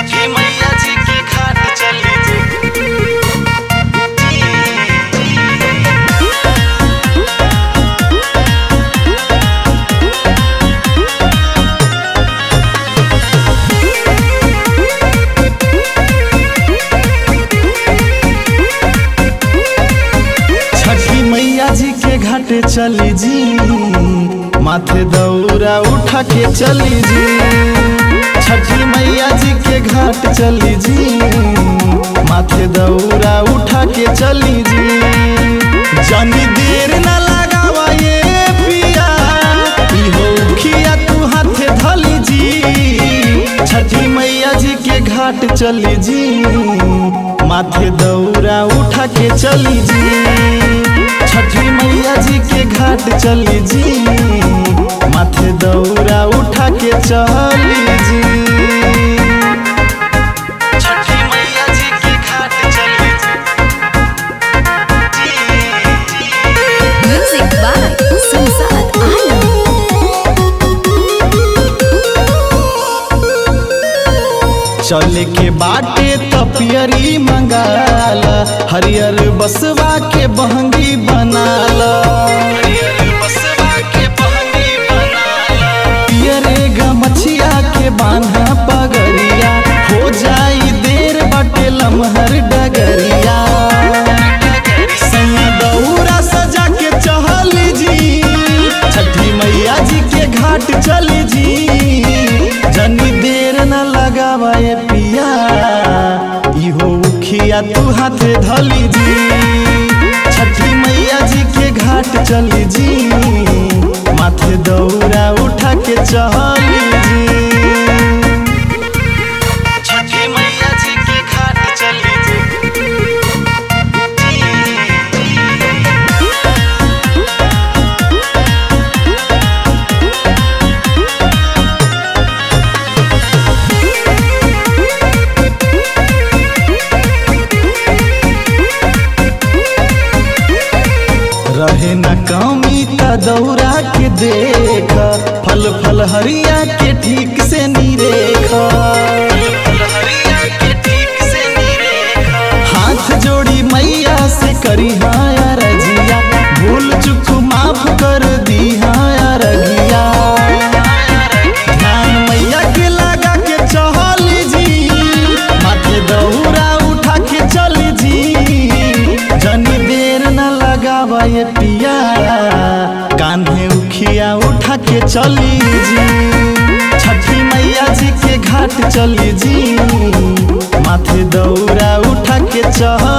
छठी मैया जी के घाट चली जी छठी मैया जी के घाट चली जी माथे दौरा उठा के चली जी छठी मैया जी के घाट चली जी माथे दौरा उठा के चली जी जानी देर ना लगावा ये पिया इहो खिया तू हाथे धली जी छठी मैया जी के घाट चली जी माथे दौरा उठा के चली जी छठी मैया जी के घाट चली जी माथे दौरा उठा के चली जी छठी मैया जी के घाट चली Music by Samsat Alam. चले के बाटे तपियरी मंगाला हरियर बसवा के बहंगी बनाला पियरे गमछिया के बान्हा पगरिया हो जाई देर बटे लमहर डगरिया संग दौरा सजा के चहली जी छठी मैया जी के घाट चली जी जनी देर न लगावा ये पिया इहो उखिया तू हाथे धली जी छठी मैया जी के घाट चली जी माथे दौरा उठा के चहली जी छठी मैया जी के घाट चली जी रहे न कमी त दौरा के देख फल फल हरिया के ठीक से निरेख हाथ जोड़ी मैया से करी हाया रजिया भूल चुक माफ कर दी हाया रगिया ध्यान मैया के लगा के चहल जी माथे दौरा उठा के चल जी जनी देर न लगावा ये पिया कान्हे उखिया उठा के चली जी छठी मैया जी के घाट चली जी माथे दौरा उठा के चल